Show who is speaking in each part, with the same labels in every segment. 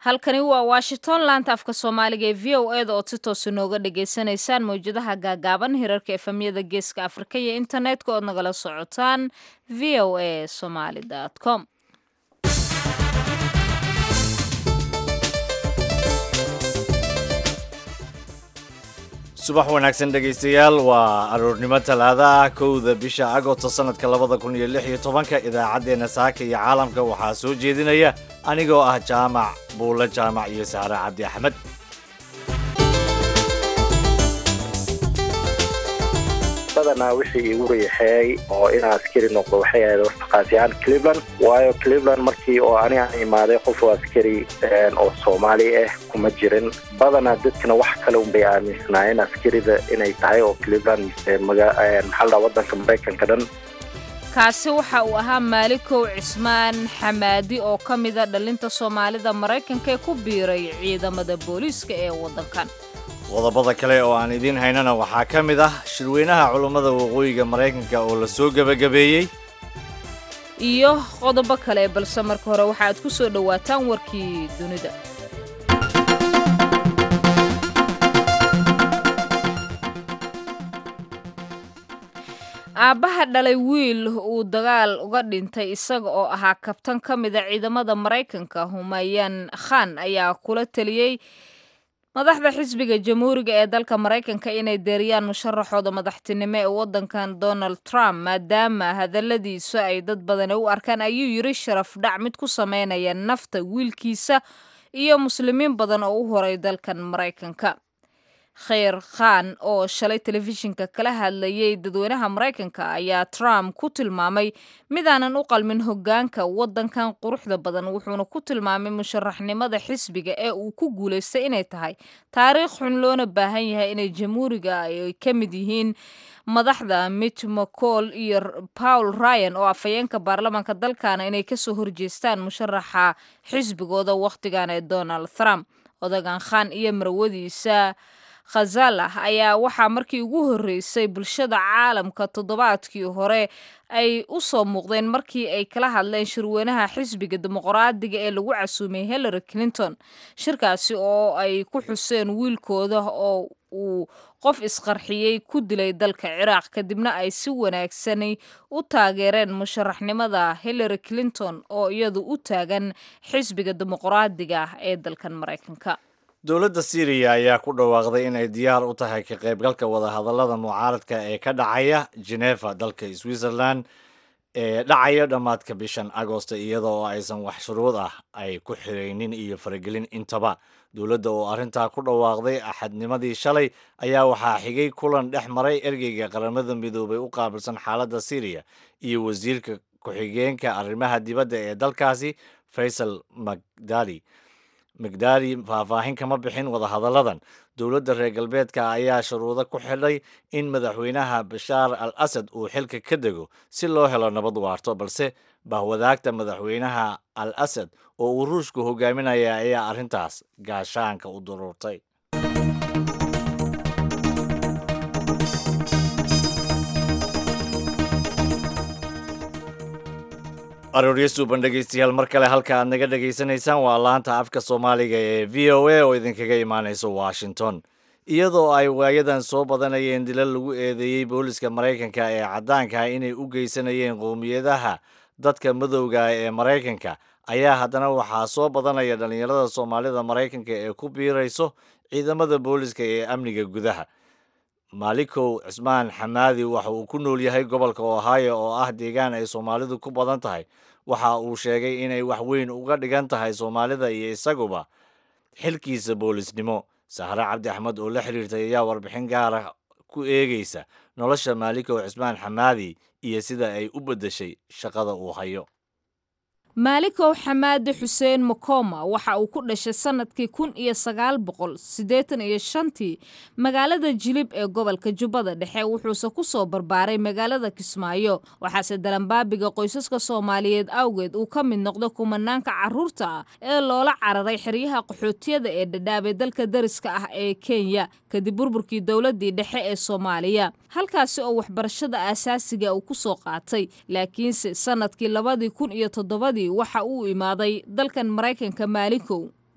Speaker 1: halkani waa washington laanta afka soomaaliga ee v o eda ood si toosa nooga dhagaysanaysaan mawjadaha gaagaaban hirarka efamyada geeska afrika iyo internetka ood nagala socotaan v o a somaly com
Speaker 2: subax wanaagsan dhegaystayaal waa aroornimo talaada ah kowda bisha agosto sanadka labada kun iyo lix iyo tobanka idaacaddeenna saaka iyo caalamka waxaa soo jeedinaya anigoo ah jaamac buulle jaamac iyo saare cabdi axmed
Speaker 3: badanaa wixii igu riixeey oo inaa askari noqdo waxay ahayd wartaqaasiyaan cleveland waayo cleveland markii oo ani aan imaaday qof oo askari oo soomaali ah kuma jirin badanaa dadkana wax kale unbay aaminsanaayeen askarida inay tahay oo cleveland mise maxaa la wadanka maraykanka dhan
Speaker 1: kaasi waxa uu ahaa maalikow cismaan xamaadi oo ka mida dhalinta soomaalida maraykanka ee ku biiray ciidamada booliiska ee waddankan
Speaker 2: qodobada kale oo aan idiin haynana waxaa ka mid ah shirweynaha culummada waqooyiga maraykanka oo la soo gebagabeeyey
Speaker 1: iyo qodobo kale balse marka hore waxaaad ku soo dhowaataan warkii dunida aabbaha dhalay wiil uu dagaal uga dhintay isaga oo ahaa kabtan ka mida ciidamada maraykanka humayaan khan ayaa kula teliyey madaxda xisbiga jamhuuriga ee dalka maraykanka inay deeriyaan musharaxooda madaxtinimo ee waddankan donald trump maadaama hadalladiisu ay dad badani u arkaan ayuu yiri sharaf dhac mid ku sameynaya nafta wiilkiisa iyo muslimiin badan oo u horay dalkan maraykanka kheyr khan oo shalay telefishinka kala hadlayay dadweynaha maraykanka ayaa trump ku tilmaamay midaanan u qalmin hoggaanka waddankan quruxda badan wuxuuna ku tilmaamay musharaxnimada xisbiga ee uu ku guulaystay inay tahay taariikh xun loona baahan yahay inay jamhuuriga ay ka mid yihiin madaxda mitch mccall iyo paul ryan oo afhayeenka baarlamaanka dalkana inay kasoo horjeestaan musharaxa xisbigooda wakhtigan ee donald trump odagan khan iyo marwadiisa khazalah ayaa waxaa markii ugu horreysay bulshada caalamka toddobaadkii hore ay u soo muuqdeen markii ay kala hadleen shirweynaha xisbiga dimuqraadiga ee lagu casuumay hillary clinton shirkaasi oo ay ku xuseen wiilkooda oo uu qof isqarxiyey ku dilay dalka ciraaq kadibna ay si wanaagsani u taageereen musharaxnimada hillary clinton oo iyadu u taagan xisbiga dimuqraadiga ee dalkan maraykanka
Speaker 2: dowladda syriya ayaa ku dhawaaqday inay diyaar u tahay ka qaybgalka wadahadallada mucaaradka ee ka dhacaya genefa dalka switzerland ee dhacaya dhammaadka bishan agosto iyada oo aysan wax shuruud ah ay ku xiraynin iyo faragelin intaba dowladda oo arrintaa ku dhawaaqday axadnimadii shalay ayaa waxaa xigay kulan dhex maray ergeyga qaramada midoobay u qaabilsan xaaladda syriya iyo wasiirka ku-xigeenka arrimaha dibadda ee dalkaasi faysal magdali migdaari faahfaahin kama bixin wadahadalladan dowladda reer galbeedka ayaa shuruudo ku xidhay in madaxweynaha bashaar al asad uu xilka ka dego si loo helo nabad waarto balse bahwadaagta madaxweynaha al asad oo uu ruushku hogaaminaya ayaa arrintaas gaashaanka u duruurtay arooryo suuban dhegaystayaal mar kale halka aad naga dhegaysanaysaan waa laanta afka soomaaliga ee v o a oo idinkaga imaanaysa washington iyadoo ay waayadan soo badanayeen dilal lagu eedeeyey booliska maraykanka ee caddaanka inay u geysanayeen qowmiyadaha dadka madowga ee maraykanka ayaa haddana waxaa soo badanaya dhallinyarada soomaalida maraykanka ee ku biirayso ciidamada booliska ee amniga gudaha maalikow cismaan xamaadi waxa uu ku nool yahay gobolka ohio oo ah deegaan ay soomaalidu ku badan tahay waxa uu sheegay inay wax weyn uga dhigan tahay soomaalida iyo isaguba xilkiisa boolisnimo sahre cabdi axmed oo la xiriirtay ayaa warbixin gaara ku eegaysa nolosha maalikow cismaan xamaadi iyo sida ay u beddeshay shaqada uu hayo
Speaker 1: maalikow xamaadi xuseen makoma waxa uu ku dhashay sannadkii kun iyo sagaal boqol siddeetan iyo shantii magaalada jilib ee gobolka jubbada dhexe wuxuuse ku soo barbaaray magaalada kismaayo waxaase dalanbaabiga qoysaska soomaaliyeed awgeed uu ka mid noqdo kumanaanka carruurta ah ee loola cararay xeryaha qaxootiyada ee dhadhaabay dalka dariska ah ee kenya kadib burburkii dowladdii dhexe ee soomaaliya halkaasi oo waxbarashada aasaasiga uu ku soo qaatay laakiinse sannadkii labadii kun iyo toddobadii waxa uu imaaday dalkan maraykanka maalikow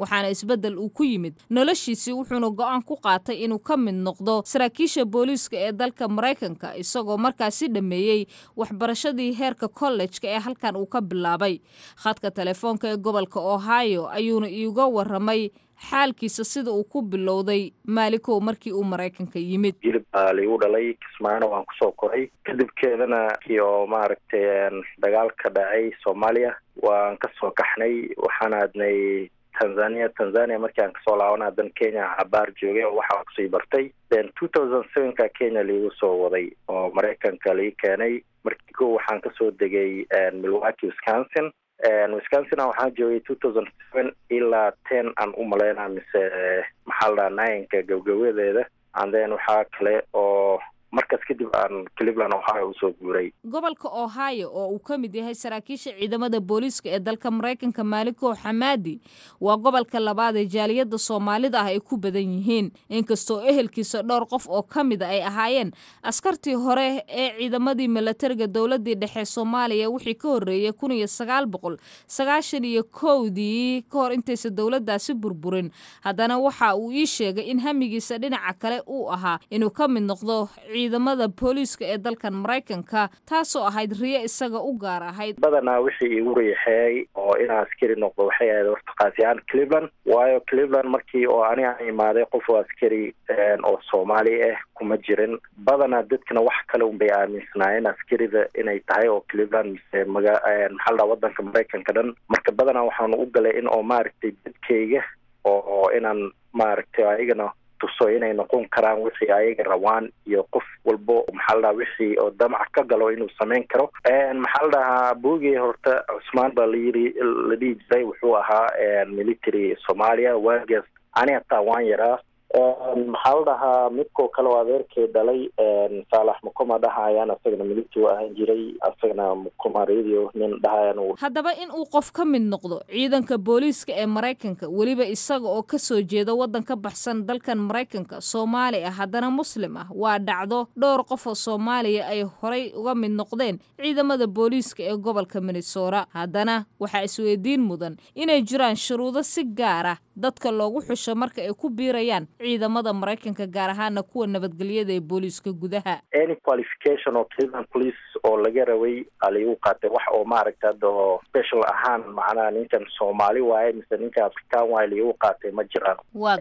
Speaker 1: waxaana isbeddel uu ku yimid noloshiisii wuxuuna go'aan ku qaatay inuu ka mid noqdo saraakiisha booliiska ee dalka maraykanka isagoo markaasi dhameeyey waxbarashadii heerka kollejka ee halkan uu ka bilaabay khadka telefoonka ee gobolka ohio ayuuna iiga waramay xaalkiisa sida uu ku bilowday maalikow markii uu maraykanka yimid
Speaker 3: jilib baa liigu dhalay kismaano waan kusoo koray kadibkeedana kii oo maaragtay dagaal ka dhacay soomaaliya waan kasoo kaxnay waxaan aadnay tanzania tanzania markii aan kasoo laaban hadan kenya cabaar joogay oo waxaan kusii bartay then two thousand sevenka kenya liigu soo waday oo maraykanka lii keenay markii ko waxaan kasoo degay milwaukee wisconsin wisconsina waxaan joogay two thousand seven ilaa ten aan u malaynaa mise maxaa la dhaha nayanka gabgabadeeda and then waxaa kale oo markaas kadib aan cleveland ohio usoo guuray
Speaker 1: gobolka ohio oo uu ka mid yahay saraakiisha ciidamada booliiska ee dalka maraykanka maaliko xamaadi waa gobolka labaad ee jaaliyadda soomaalida ah ay ku badan yihiin inkastoo ehelkiisa dhowr qof oo ka mida ay ahaayeen askartii hore ee ciidamadii milatariga dowladii dhexe soomaaliya wixii ka horreeyay kun iyo sagaal boqol sagaashan iyo kowdii ka hor intaysa dowladdaasi burburin haddana waxa uu ii sheegay in hamigiisa dhinaca kale uu ahaa inuu ka mid noqdo ciidamada booliiska ee dalkan maraykanka taasoo ahayd riyo isaga u gaar ahayd
Speaker 3: badanaa wixii igu riixeey oo inaan askari noqdo waxay ahayd horta kaasiyaan cleveland waayo cleveland markii oo ani aan imaaday qof oo askari oo soomaali ah kuma jirin badanaa dadkana wax kale unbay aaminsanaayeen askarida inay tahay oo cleveland mise maga maxaa ladhaha wadanka maraykanka dhan marka badanaa waxaan u galay in oo maaragtay dadkayga oo inaan maaragtay ayagana tuso inay noqon karaan wixii ayaga rabaan iyo qof walbo maxaa la dhaha wixii oo damac ka galo inuu samayn karo maxaa la dhahaa boogey horta cusmaan baa layiri la dhihi jiray wuxuu ahaa military soomaaliya waagaas ani hataa waan yaraa maxaa la dhahaa midkoo kale oo adeerkay dhalay saalax mukuma dhahayaan asagana military ahaan jiray asagana mukuma radio nin dhahayaan
Speaker 1: haddaba in uu qof ka mid noqdo ciidanka booliiska ee maraykanka weliba isaga oo ka soo jeeda waddan ka baxsan dalkan maraykanka soomaali ah haddana muslim ah waa dhacdo dhowr qof oo soomaaliya ay horay uga mid noqdeen ciidamada booliiska ee gobolka minnesota haddana waxaa isweydiin mudan inay jiraan shuruudo si gaar ah dadka loogu xusho marka ay ku biirayaan ciidamada maraykanka gaar ahaana kuwa nabadgelyada ee booliiska gudaha
Speaker 3: any qualification oo cleveland police oo laga rabay aligu qaatay wax oo maaragta hadda oo special ahaan macnaha ninkan soomaali waaye mise ninkan afrikaan waaye liigu qaatay ma jiraan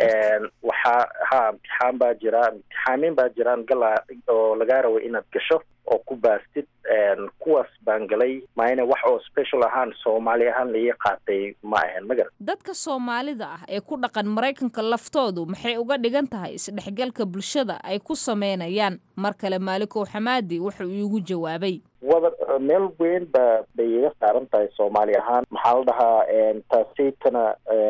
Speaker 3: waxaa ha imtixaan baa jira imtixaamin baa jiraan gala oo lagaa rabay inaad gasho oo ku baastid kuwaas baan galay maayna wax oo special ahaan soomaali ahaan laii qaatay ma ahayn magar
Speaker 1: dadka soomaalida ah ee ku dhaqan maraykanka laftoodu maxay uga dhigan tahay isdhexgalka bulshada ay ku sameynayaan mar kale maalikow xamaadi wuxuu iigu jawaabay
Speaker 3: wada meel weyn ba bay iga saaran tahay soomaali ahaan maxaa la dhahaa taasaytana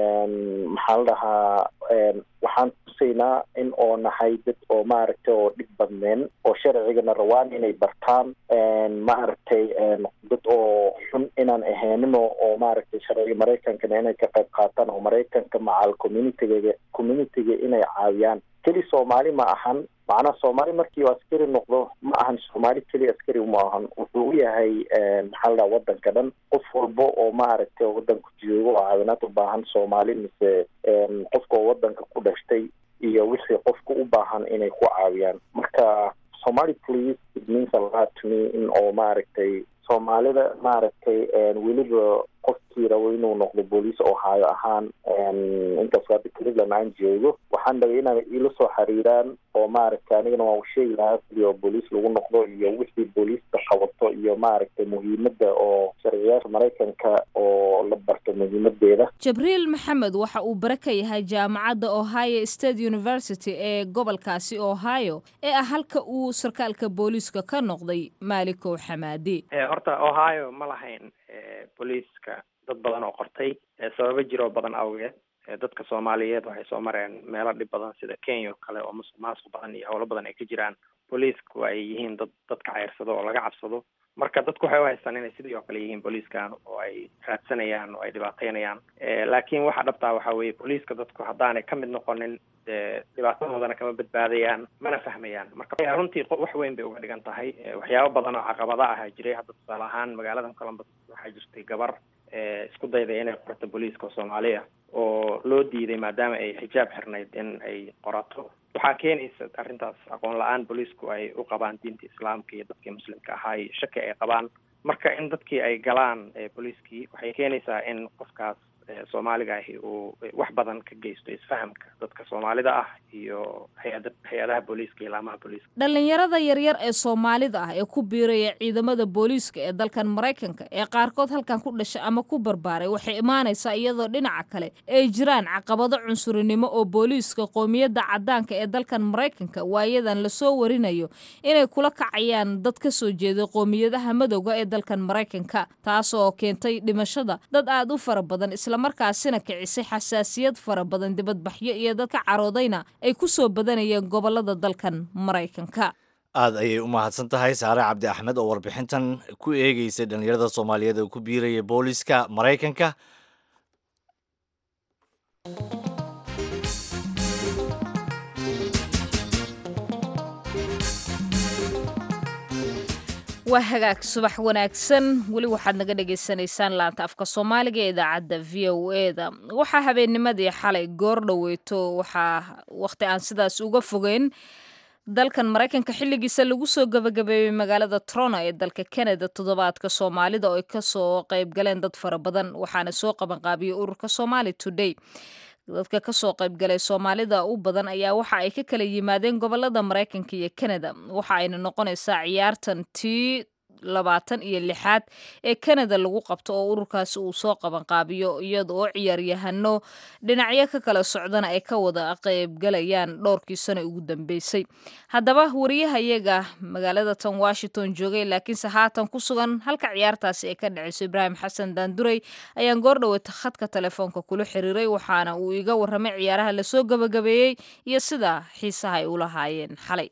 Speaker 3: maxaa la dhahaa waxaan tusaynaa in oo nahay dad oo maaragtay oo dhib badneen oo sharcigana rawaan inay bartaan maaragtay dad oo xun inaan ahaynino oo maaragtay sharciga maraykankana inay ka qayb qaataan oo maraykanka macal communityga communityga inay caawiyaan keli soomaali ma ahan macnaha soomaali markii uu askari noqdo ma ahan soomaali keli askari ma ahan wuxuu u yahay maxaa la dhaha wadanka dhan qof walba oo maaragtay wadanka joogo oo caawinaad u baahan soomaali mise qofka oo wadanka ku dhashtay iyo wixii qofka u baahan inay ku caawiyaan marka somali police it means a lot to me in oo maaragtay soomaalida maaragtay weliba qofkii rabo inuu noqdo booliis ohio ahaan inkastoo hadda cleveland aan joogo waxaan dhagay inaan ila soo xiriiraan oo maaragtay anigana waan usheegi lahaa sidii oo booliis lagu noqdo iyo wixii booliiska qabato iyo maaragtay muhiimadda oo sharciyaasha maraykanka oo la barto muhiimadeeda
Speaker 1: jabriil maxamed waxa uu bare ka yahay jaamacadda ohio state university ee gobolkaasi ohio ee ah halka uu sarkaalka booliiska ka noqday maalikow xamaadi
Speaker 4: horta ohio ma lahayn booliiska dad badan oo qortay sababo jiroo badan awgeed dadka soomaaliyeed waxay soo mareen meelo dhib badan sida kenya oo kale oo musuq maasuq badan iyo howlo badan ay ka jiraan booliisku ay yihiin dad dadka ceyrsado oo laga cabsado marka dadku waxay u haystaan inay sidii oo kale yihiin booliiskan oo ay raadsanayaan oo ay dhibaateynayaan laakiin waxa dhabtaa waxa weeye booliiska dadku haddaanay ka mid noqonin dee dhibaatadoodana kama badbaadayaan mana fahmayaan marka runtii wax weyn bay uga dhigan tahay waxyaabo badan oo caqabada ah jiray hadda tusaale ahaan magaaladan columbus waxaa jirtay gabar isku dayday inay qorato booliiska soomaaliya oo loo diiday maadaama ay xijaab xirnayd in ay qorato waxaa keenaysa arrintaas aqoon la-aan booliisku ay u qabaan diinta islaamka iyo dadkii muslimka ahaa iyo shaki ay qabaan marka in dadkii ay galaan booliiskii waxay keenaysaa in qofkaas soomaaliga ahi uu wax badan ka geysto isfahamka dadka soomaalida ah iyo hay-ada hay-adaha booliiska iyo laamaha booliiska
Speaker 1: dhallinyarada yaryar ee soomaalida ah ee ku biiraya ciidamada booliiska ee dalkan maraykanka ee qaarkood halkan ku dhashay ama ku barbaaray waxay imaanaysaa iyadoo dhinaca kale ay jiraan caqabado cunsurinimo oo booliiska qoomiyadda caddaanka ee dalkan maraykanka waayadan lasoo warinayo inay kula kacayaan dad ka soo jeeday qoomiyadaha madowga ee dalkan maraykanka taasoo keentay dhimashada dad aada u fara badan markaasina kicisay xasaasiyad fara badan dibadbaxyo iyo dad ka caroodayna ay ku soo badanayeen gobolada dalkan maraykanka
Speaker 2: aad ayay u mahadsan tahay saare cabdi axmed oo warbixintan ku eegeysay dhallinyarada soomaaliyeed oo ku biiraya booliska maraykanka
Speaker 1: waa hagaag subax wanaagsan weli waxaad naga dhagaysanaysaan laanta afka soomaaliga ee idaacadda v o e da waxaa habeennimadii xalay goor dhoweyto waxaa wakhti aan sidaas uga fogeyn dalkan maraykanka xilligiisa lagu soo gabagabeeyey magaalada trono ee dalka canada toddobaadka soomaalida oo ay kasoo qayb galeen dad fara badan waxaana soo qabanqaabiyey ururka somali today dadka kasoo qaybgalay soomaalida u badan ayaa waxa ay ka kala yimaadeen gobolada maraykanka iyo canada waxa ayna noqonaysaa ciyaartan tii labaatan iyo lixaad ee canada lagu qabto oo ururkaasi uu soo qabanqaabiyo iyada oo ciyaaryahano dhinacyo ka kala socdana ay ka wada qaybgalayaan dhowrkii sano ugu dambeysay haddaba wariyahayaga magaalada tan washington joogay laakiinse haatan ku sugan halka ciyaartaasi ay ka dhaceyso ibraahim xasan daanduray ayaan goordhoweyta khadka telefoonka kula xiriiray waxaana uu iga warramay ciyaaraha lasoo gabagabeeyey iyo sida xiisaha ay ulahaayeen xalay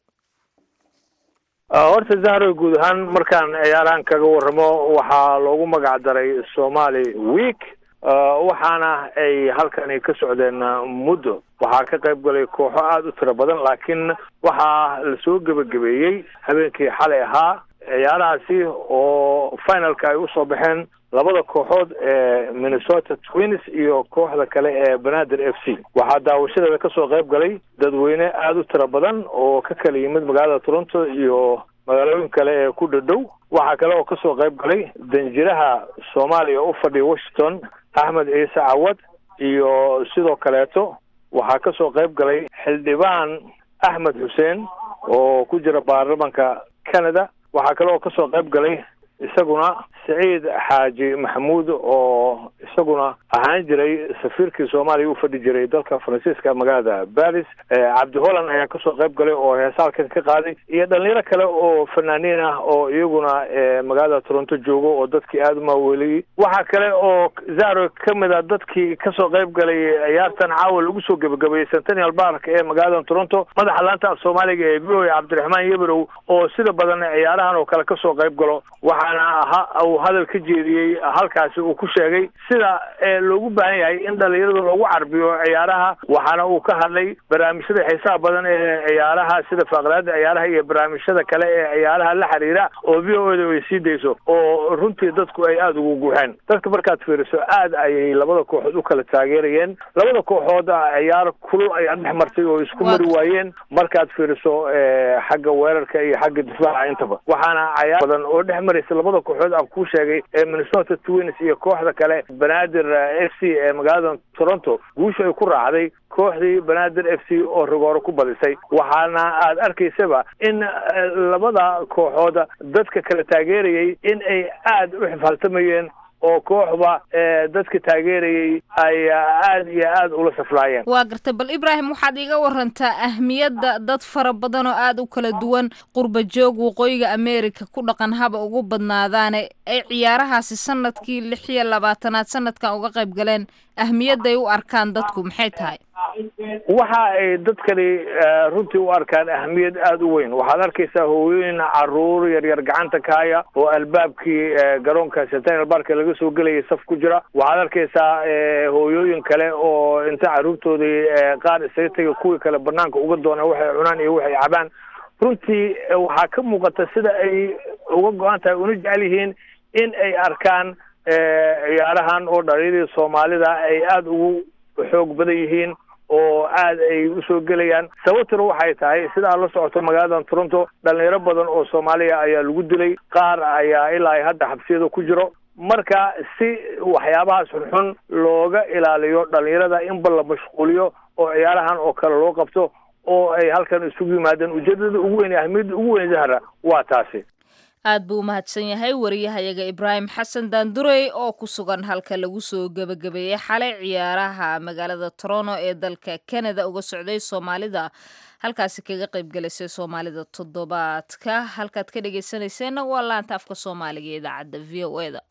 Speaker 5: horta zahro guud ahaan markaan ciyaarahan kaga warramo waxaa loogu magac daray somali week waxaana ay halkani ka socdeen muddo waxaa ka qayb galay kooxo aada u tiro badan laakiin waxaa lasoo gebagabeeyey habeenkii xalay ahaa ciyaarahaasi oo finalka ay usoo baxeen labada kooxood ee minnesota twins iyo kooxda kale ee banaadir f c waxaa daawashadeeda kasoo qayb galay dadweyne aada u tiro badan oo ka kala yimid magaalada toronto iyo magaalooyin kale ee ku dhadhow waxaa kale oo kasoo qayb galay danjiraha soomaaliya u fadhiya washington axmed ciise cawad iyo sidoo kaleeto waxaa kasoo qayb galay xildhibaan axmed xuseen oo ku jira baarlamanka canada waxaa kale oo kasoo qayb galay isaguna siciid xaaji maxamuud oo isaguna ahaan jiray safiirkii soomaaliya u fadhi jiray dalka faransiiska magaalada baris cabdi holland ayaa kasoo qayb galay oo heesaalkan ka qaaday iyo dhalinyaro kale oo fanaaniin ah oo iyaguna magaalada toronto joogo oo dadkii aada umaaweeliyey waxaa kale oo zaro kamid a dadkii kasoo qayb galay ciyaartan caawa lagu soo gebagabeeyey centennial bark ee magaalada toronto madaxa laanta af soomaaliga ee v o cabdiraxmaan yeberow oo sida badan ciyaarahan oo kale kasoo qayb galo waxaana uu hadal ka jeediyey halkaasi uu ku sheegay sida loogu baahan yahay in dhalinyarada loogu carbiyo ciyaaraha waxaana uu ka hadlay barnaamijyada xiisaha badan ee ciyaaraha sida faaqraada ciyaaraha iyo barnaamijyada kale ee ciyaaraha la xiriira oo v o da ay sii dayso oo runtii dadku ay aada ugu guuxeen dadka markaad fiiriso aad ayay labada kooxood u kala taageerayeen labada kooxood ciyaar kulul ayaa dhex martay oo isku mari waayeen markaad fiiriso xagga weerarka iyo xagga difaaca intaba waxaana cayaar badan oo dhex maraysa labada kooxood aan kuu sheegay ee minnesota twins iyo kooxda kale banaadir f c ee magaalada toronto guusha ay ku raacday kooxdii banaadir f c oo rigooro ku badisay waxaana aad arkaysaba in labada kooxood dadka kala taageerayay in ay aada u xifaaltamayeen oo kooxba dadka taageerayay ay aada iyo aada ula saflaayeen
Speaker 1: waa gartay bal ibraahim waxaad iiga warantaa ahmiyadda dad fara badan oo aada u kala duwan qurba joog waqooyiga america ku dhaqan haba ugu badnaadaane ay ciyaarahaasi sanadkii lix iyo labaatanaad sanadkan uga qayb galeen ahmiyadday u arkaan dadku maxay tahay
Speaker 5: waxa ay dadkani runtii u arkaan ahmiyad aada u weyn waxaad arkaysaa hooyooyin caruur yaryar gacanta ka haya oo albaabkii garoonka centennial barka laga soo gelayay saf ku jira waxaad arkaysaa hooyooyin kale oo inta caruurtoodii qaar isaga tega kuwii kale banaanka uga doona waxay cunaan iyo waxay cabaan runtii waxaa ka muuqata sida ay uga go-an tahay una jecel yihiin in ay arkaan ciyaarahan oo dhalinyadii soomaalida ay aada ugu xoog badan yihiin oo aada ay usoo gelayaan sababtuna waxay tahay sida aad la socoto magaaladan toronto dhalinyaro badan oo soomaaliya ayaa lagu dilay qaar ayaa ilaa hadda xabsiyada ku jiro marka si waxyaabahaas xunxun looga ilaaliyo dhalinyarada inba la mashquuliyo oo ciyaarahan oo kale loo qabto oo ay halkan isugu yimaadeen ujeedada ugu weyn ahmiyadda ugu weyn zahra waa taasi
Speaker 1: aad buu u mahadsan yahay wariyahayaga ibraahim xasan daandurey oo ku sugan halka lagu soo gebagabeeyey xalay ciyaaraha magaalada toronto ee dalka canada uga socday soomaalida halkaasi kaga qayb galaysay soomaalida toddobaadka halkaad ka dhegeysanayseena waa laanta afka soomaaliga ee idaacadda v o e da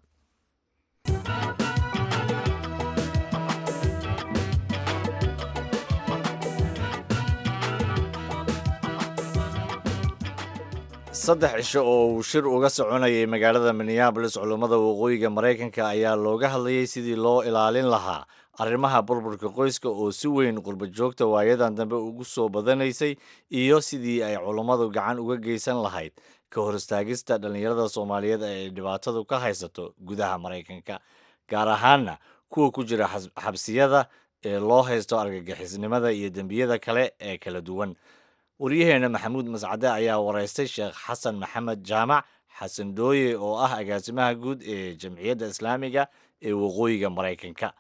Speaker 2: saddex cisho oo uu shir uga soconayay magaalada minneabolis culummada waqooyiga maraykanka ayaa looga hadlayay sidii loo ilaalin lahaa arrimaha burburka qoyska oo si weyn qurba joogta waayadan dambe ugu soo badanaysay iyo sidii ay culummadu gacan uga geysan lahayd ka hor istaagista dhallinyarada soomaaliyeed ee ay dhibaatadu ka haysato gudaha maraykanka gaar ahaanna kuwa ku jira xabsiyada ee loo haysto argagixisnimada iyo dembiyada kale ee kala duwan waryaheena maxamuud mascade ayaa waraystay sheekh xasan maxamed jaamac xasan dooye oo ah agaasimaha guud ee jamciyadda islaamiga ee waqooyiga maraykanka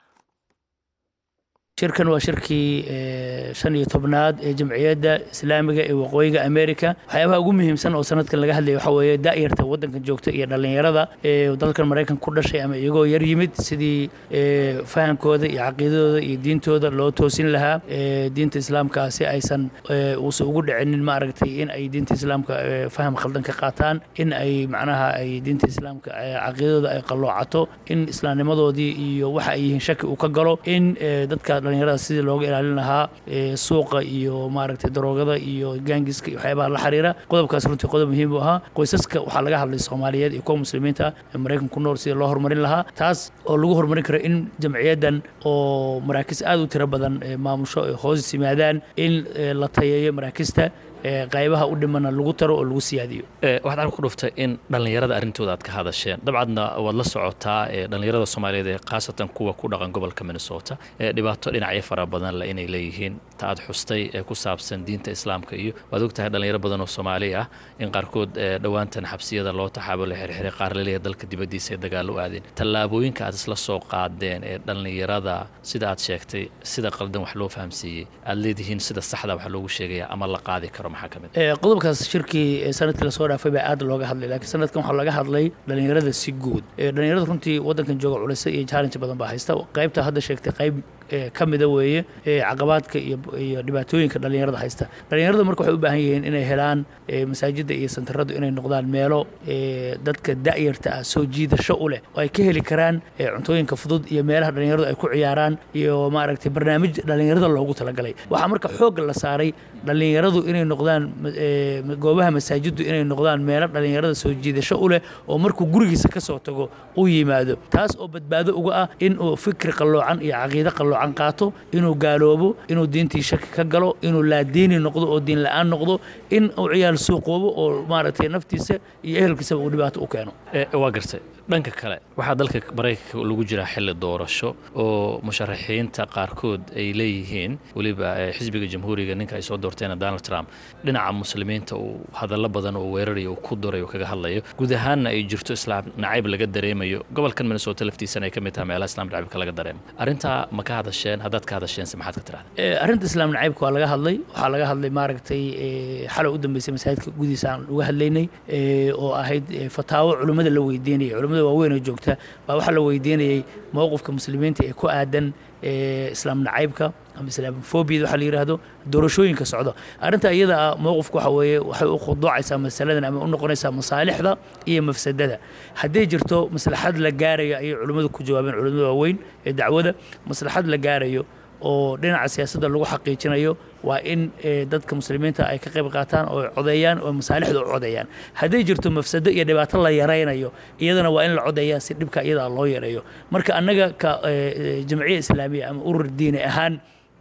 Speaker 6: shirkan waa shirkii shan iyo tobnaad ee jamciyadda islaamiga ee waqooyiga america waxyaabaha ugu muhiimsan oo sanadkan laga hadlaya waxaa weeye daa'yarta waddankan joogta iyo dhallinyarada ee dalkan maraykanka ku dhashay ama iyagoo yar yimid sidii fahamkooda iyo caqiidadooda iyo diintooda loo toosin lahaa diinta islaamka si aysan uusan ugu dhicinin maaragtay in ay diinta islaamka faham khaldan ka qaataan in ay macnaha ay diinta islaamka caqiidadooda ay qalloocato in islaamnimadoodii iyo waxa ay yihiin shaki uu ka galo in dadka dhalinyarada sidii looga ilaalin lahaa suuqa iyo maaragtay daroogada iyo gaangiska iyo waxyaabaha la xiriira qodobkaas runtii qodob muhiim u ahaa qoysaska waxaa laga hadlay soomaaliyeed iyo kuwa muslimiinta ee maraykan ku nool sidii loo horumarin lahaa taas oo lagu horumarin karo in jamciyaddan oo maraakiis aad u tiro badan maamusho ay hoos yimaadaan in la tayeeyo maraakista qaybaha u dhimana lagu taro oo lagu siyaadiyo
Speaker 7: waxaad arka ku dhuftay in dhallinyarada arrintooda aad ka hadasheen dabcadna waad la socotaa dhallinyarada soomaaliyeed ee khaasatan kuwa ku dhaqan gobolka minnesota ee dhibaato dhinacyo fara badan le inay leeyihiin ta aad xustay ee ku saabsan diinta islaamka iyo waad ogtahay dhallinyaro badan oo soomaali ah in qaarkood dhowaantan xabsiyada loo taxaabo la xirxiray qaar laleeyahay dalka dibaddiisa ee dagaal u aadeen tallaabooyinka aad isla soo qaadeen ee dhallinyarada sida aad sheegtay sida qaldan wax loo fahamsiiyey aad leedihiin sida saxda wax loogu sheegaya ama la qaadi karo
Speaker 6: qodobkaas shirkii sanadkii lasoo dhaafay baa aad looga hadlay laakiin sanadkan waxaa laga hadlay dhallinyarada si guud dhallinyarada runtii waddankan jooga culisa iyo challenge badan baa haysta qaybta hadda sheegtay qayb ka mida weeye caqabaadka iyo dhibaatooyinka dhallinyarada haysta dhallinyarada marka waxay u baahan yihiin inay helaan masaajidda iyo santaradu inay noqdaan meelo dadka da'yarta ah soo jiidasho u leh oo ay ka heli karaan cuntooyinka fudud iyo meelaha dhallinyaradu ay ku ciyaaraan iyo maaragtay barnaamij dhallinyarada loogu talagalay waxaa marka xoogga la saaray dhallinyaradu inay noqdaan goobaha masaajiddu inay noqdaan meelo dhallinyarada soo jiidasho u leh oo markuu gurigiisa ka soo tago u yimaado taas oo badbaado uga ah in uu fikri qalloocan iyo caqiide qalloocan qaato inuu gaaloobo inuu diintii shaki ka galo inuu laadiini noqdo oo diin la'aan noqdo in uu ciyaal suuqoobo oo maaragtay naftiisa iyo ehelkiisaba uu dhibaato u keeno
Speaker 7: waa gartay dhanka kale waxaa dalka maraykanka lagu jiraa xilli doorasho oo musharaxiinta qaarkood ay leeyihiin weliba xisbiga jamhuuriga ninka ay soo doorteen donald trump dhinaca muslimiinta uu hadallo badan oo weerarayo uu ku duray oo kaga hadlayo guud ahaanna ay jirto islaam nacayb laga dareemayo gobolkan minnesota laftiisana ay ka mid tahay meelaha islaam nacaybka laga dareemo arrintaa ma ka hadasheen haddaad ka hadasheense maxaad ka tirahda
Speaker 6: arrinta islaam nacaybka waa laga hadlay waxaa laga hadlay maaragtay xalow u dambeysay masaajidka gudihiisa aan uga hadlaynay oo ahayd fataawo culimmada la weydiinayay culimmada waaweyn oo joogta baa waxaa la weydiinayay mowqifka muslimiinta ee ku aadan islaam nacaybka ama islaamofobiyada waxaa la yidhaahdo doorashooyinka socda arrinta iyada ah mowqifka waxa weeye waxay u khuduucaysaa masaladan ama u noqonaysaa masaalixda iyo mafsadada hadday jirto maslaxad la gaarayo ayay culimmadu ku jawaabeen culimmada waaweyn ee dacwada maslaxad la gaarayo oo dhinaca siyaasadda lagu xaqiijinayo waa in dadka muslimiinta ay ka qayb qaataan oo codeeyaan oo masaalixda u codeeyaan hadday jirto mafsado iyo dhibaato la yaraynayo iyadana waa in la codeeyaa si dhibka iyada loo yareeyo marka annaga ka jamciya islaamiya ama urur diini ahaan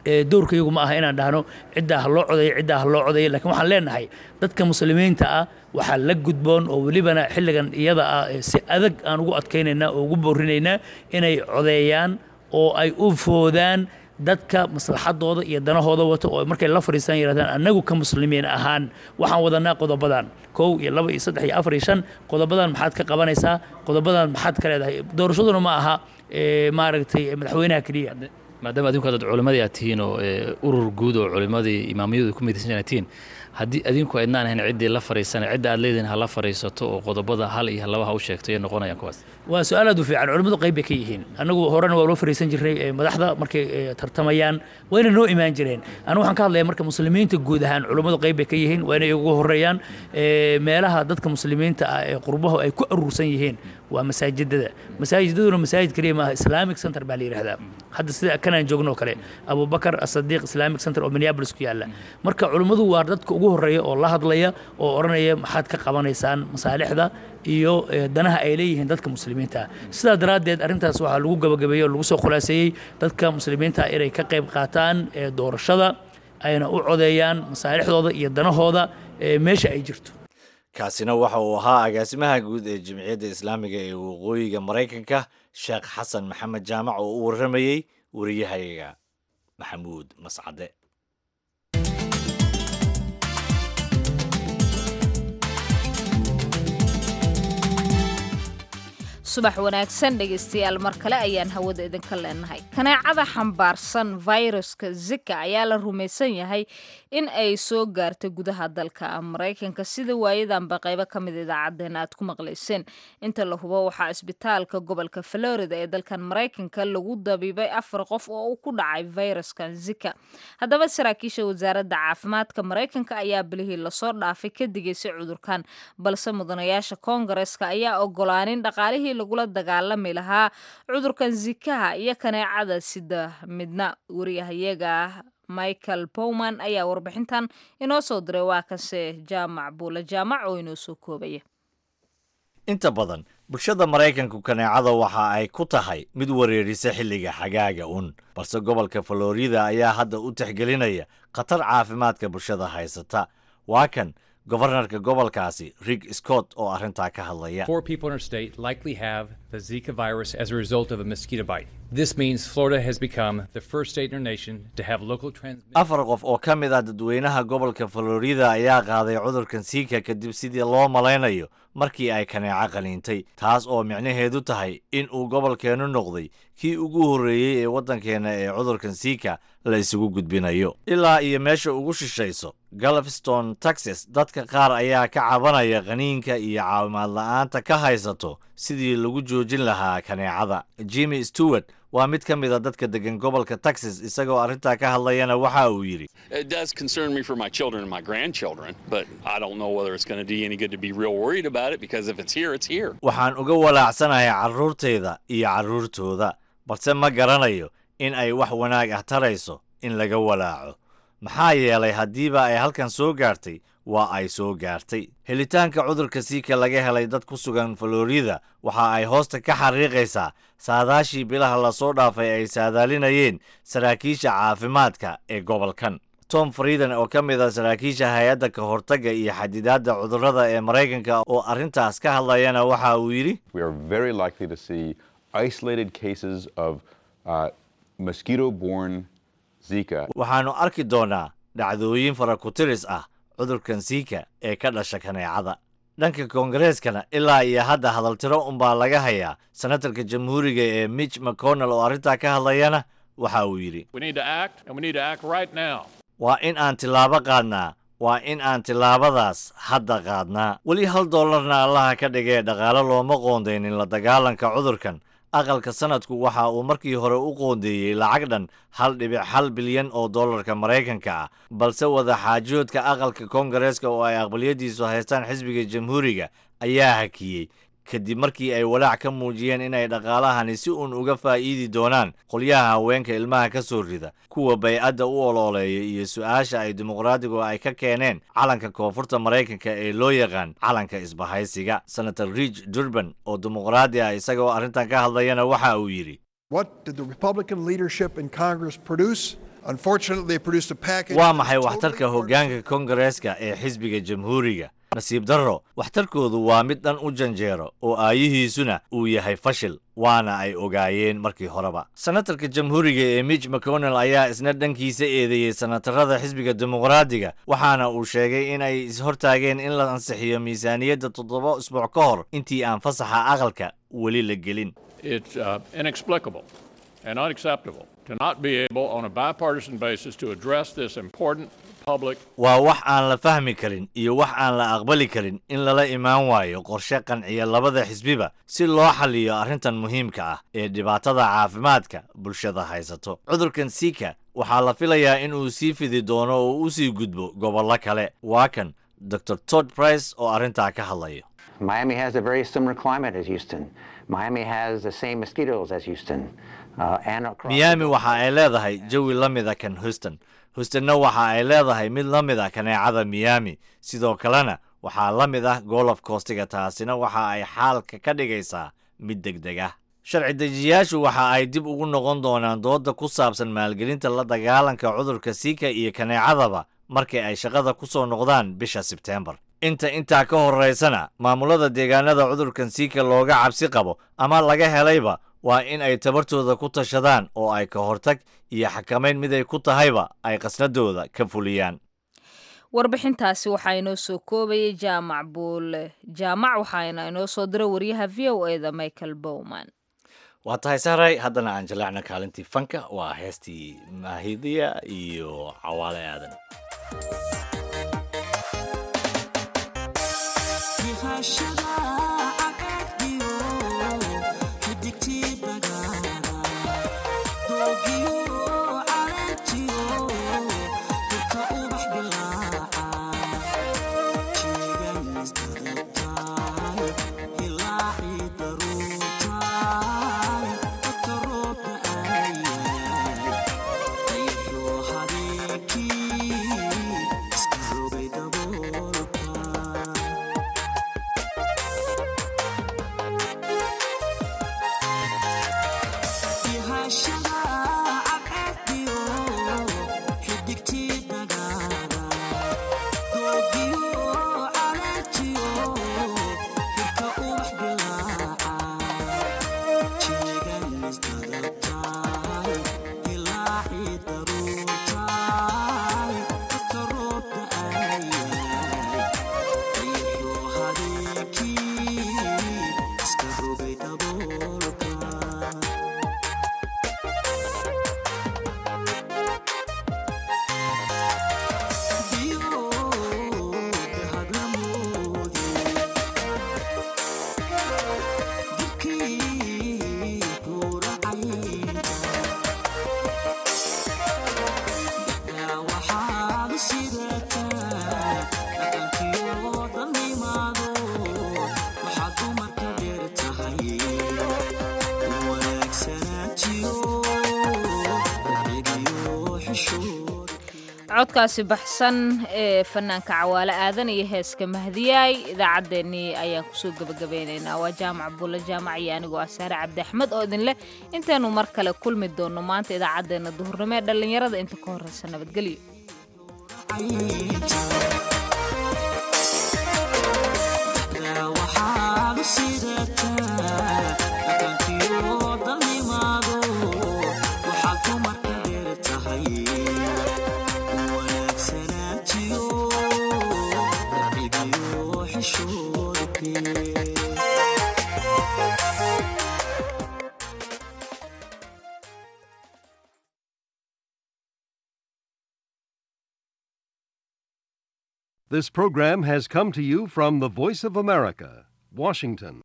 Speaker 6: doorka iyagu ma aha inaan dhahno ciddaa ha loo codayo ciddaa ha loo codayo lakiin waxaan leenahay dadka muslimiinta ah waxaa la gudboon oo welibana xilligan iyada ah si adag aan ugu adkaynaynaa oo ugu boorinaynaa inay codeeyaan oo ay u foodaan dadka maslaxadooda iyo danahooda wato oo markay la fadhiistaan yidhahdaan annagu ka muslimiin ahaan waxaan wadanaa qodobadan kow iyo laba iyo saddex iyo afar iyo shan qodobadan maxaad ka qabanaysaa qodobadan maxaad ka leedahay doorashaduna ma aha maaragtay madaxweynaha keliya
Speaker 7: maadaama adinku hadad culimadii aad tihiin oo urur guud oo culimadii imaamiyadu ku midaysan aad tihiin haddii adinku aydnaan ahayn ciddii la fariisana cidda aad leedihin ha la fariisato oo qodobada hal iyo laba ha u sheegto iyo noqonayaan kuwaas
Speaker 6: waa su-aal aad u fiican culimmadu qayb bay ka yihiin annagu horena waa loo fariisan jirnay madaxda markay tartamayaan wayna noo imaan jireen anigu waxaan ka hadlaya marka muslimiinta guud ahaan culimmadu qayb bay ka yihiin waa inay ugu horeeyaan meelaha dadka muslimiinta ah ee qurbahu ay ku aruursan yihiin waa masaajidada masaajidaduna masaajid keliya maaha islamic center baa la yidhahdaa hadda sida kanaan joogno oo kale abubakar asadiiq islamic center oo minneapolis ku yaalla marka culimmadu waa dadka ugu horeeya oo la hadlaya oo odhanaya maxaad ka qabanaysaan masaalixda iyo danaha ay leeyihiin dadka muslimiinta sidaa daraaddeed arrintaas waxaa lagu gabagabeeyey oo lagu soo khulaaseeyey dadka muslimiinta inay ka qayb qaataan doorashada ayna u codeeyaan masaalixdooda iyo danahooda meesha ay jirto
Speaker 2: kaasina waxa uu ahaa agaasimaha guud ee jimciyadda islaamiga ee waqooyiga maraykanka sheekh xasan maxamed jaamac oo u warramayey wariyahayaga maxamuud mascade
Speaker 1: subax wanaagsan dhegaystayaal mar kale ayaan hawada idinka leenahay kaneecada xambaarsan fayruska zika ayaa la rumaysan yahay in ay soo gaartay gudaha dalka maraykanka sida waayadanba qaybo ka mid idaacaddeen aad ku maqlayseen inta la hubo waxaa isbitaalka gobolka florida ee dalkan maraykanka lagu dabiibay afar qof oo uu ku dhacay fayraskan zika haddaba saraakiisha wasaaradda caafimaadka maraykanka ayaa bilihii lasoo dhaafay ka digaysay cudurkan balse mudanayaasha koongareska ayaa ogolaanin dhaqaalihii lagula dagaalami lahaa cudurkan zikaha iyo kaneecada sida midna wariyahayaga michael bowman ayaa warbixintan inoo soo diray waa kanse jaamac buula jaamac oo inoo soo koobaya
Speaker 2: inta badan bulshada maraykanku kaneecada waxa ay ku tahay mid wareerisa xilliga xagaaga un balse gobolka florida ayaa hadda u tixgelinaya khatar caafimaadka bulshada haysata waa kan gofarnarka gobolkaasi rig scott oo arrintaa ka hadlaya
Speaker 8: Four people in our state likely have the Zika virus as a result of a mosquito bite. This means Florida has become the first state in our nation to have local transmission.
Speaker 2: afar qof oo ka mid ah dadweynaha gobolka florida ayaa qaaday cudurkan siika kadib sidii loo malaynayo markii ay kaneeco qaniintay taas oo micnaheedu tahay in uu gobolkeennu noqday kii ugu horreeyey ee waddankeenna ee cudurkan siika la isugu gudbinayo ilaa iyo meesha ugu shishayso galveston texas dadka qaar ayaa ka cabanaya qaniinka iyo caawimaad la'aanta ka haysato sidii lagu joojin lahaa kaneecada jimmy stewart waa mid ka mid a dadka degan gobolka texas isagoo arrintaa ka hadlayana waxa uu yidhi
Speaker 9: It does concern me for my children and my grandchildren, but I don't know whether it's going to do you any good to be real worried about it because if it's here, it's here.
Speaker 2: waxaan uga walaacsanahay carruurtayda iyo carruurtooda balse ma garanayo in ay wax wanaag ah tarayso in laga walaaco maxaa yeelay haddiiba ay halkan soo gaartay waa ay soo gaartay helitaanka cudurka siika laga helay dad ku sugan florida waxa ay hoosta ka xariiqaysaa saadaashii bilaha lasoo dhaafay ay saadaalinayeen saraakiisha caafimaadka ee gobolkan tom frieden oo ka mid ah saraakiisha hay-adda ka hortagga iyo xadidaadda cudurrada ee maraykanka oo arrintaas ka hadlayana waxa uu yidhi
Speaker 10: We are very likely to see isolated cases of uh, mosquito borne Zika
Speaker 2: waxaannu arki doonaa dhacdooyin farakutiris ah cudurkan siika ee ka dhasha kaneecada dhanka koongareskana ilaa iyo hadda hadaltiro unbaa laga hayaa senatarka jamhuuriga ee mitch mcconnell oo arrintaa ka hadlayana waxa uu yidhi
Speaker 11: We need to act, and we need to act right now.
Speaker 2: waa in aan tillaabo qaadnaa waa in aan tillaabadaas hadda qaadnaa weli hal dollarna allaha ka dhigee dhaqaale looma qoondaynin la dagaalanka cudurkan aqalka sanadku waxa uu markii hore u qoondeeyey lacag dhan hal dhibic hal bilyan oo dollarka maraykanka ah balse wadaxaajoodka aqalka koongareeska oo ay aqbaliyadiisu haystaan xisbiga jamhuuriga ayaa hakiyey kadib markii ay walaac ka muujiyeen inay dhaqaalahani si uun uga faa'iidi doonaan qolyaha haweenka ilmaha ka soo rida kuwa baycadda u olooleeya iyo su-aasha ay dimuqraadigu ay ka keeneen calanka koonfurta maraykanka ee loo yaqaan calanka isbahaysiga senator ridge durban oo dimuqraadi ah isagoo arrintan ka hadlayana waxa uu yidhi
Speaker 12: What did the Republican leadership in Congress produce? Unfortunately, they produced a package.
Speaker 2: waa maxay waxtarka hoggaanka kongareeska ee xisbiga jamhuuriga nasiib darro waxtarkoodu waa mid dhan u janjeero oo aayihiisuna uu yahay fashil waana ay ogaayeen markii horeba senatarka jamhuuriga ee mitch mcconnell ayaa isna dhankiisa eedeeyey senatarada xisbiga dimuqraadiga waxaana uu sheegay in ay ishortaageen in la ansixiyo miisaaniyadda toddoba isbuuc ka hor intii aan fasaxa aqalka weli la gelin
Speaker 11: It's uh, inexplicable and unacceptable to not be able, on a bipartisan basis, to address this important public
Speaker 2: waa wax aan la fahmi karin iyo wax aan la aqbali karin in lala imaan waayo qorshe qanciya labada xisbiba si loo xalliyo arrintan muhiimka ah ee dhibaatada caafimaadka bulshada haysato cudurkan sika waxaa la filayaa in uu sii fidi doono oo u sii gudbo gobollo kale waa kan dr todd price oo arrintaa ka hadlayo
Speaker 13: Miami has a very similar climate as Houston. Miami has the same mosquitoes as Houston. Uh, and across
Speaker 2: miyaami waxa ay leedahay jawi la mida kan houston houstonna waxa ay leedahay mid la mid a kaneecada miyaami sidoo kalena waxaa la mid ah golof koostiga taasina waxa ay xaalka ka dhigaysaa mid degdeg ah sharci dejiyaashu waxa ay dib ugu noqon doonaan dooda ku saabsan maalgelinta la dagaalanka cudurka siika iyo kaneecadaba markii ay shaqada ku soo noqdaan bisha sebteembar inta intaa ka horaysana maamulada deegaanada cudurkan siika looga cabsi qabo ama laga helayba waa in ay tabartooda ku tashadaan oo ay ka hortag iyo xakamayn mid ay ku tahayba ay qasnadooda ka fuliyaan
Speaker 1: warbixintaasi waxaa inoo soo koobayay jaamac buule jaamac waxaana inoo soo dira wariyaha v o eda michael bowman
Speaker 2: waa tahay saaray haddana aan jaleecna kaalintii fanka waa heestii maahidiya iyo cawaale aadan
Speaker 1: codkaasi baxsan ee fanaanka cawaale aadan iyo heeska mahdiyaay idaacaddeenii ayaan kusoo gebagabeynaynaa waa jaamac bulle jaamac iyo anigoo ah saare cabdi axmed oo idin leh intaynu mar kale kulmi doonno maanta idaacaddeenna duhurnimo ee dhallinyarada inta ka horreysa nabadgelyo
Speaker 14: This program has come to you from the Voice of America, Washington.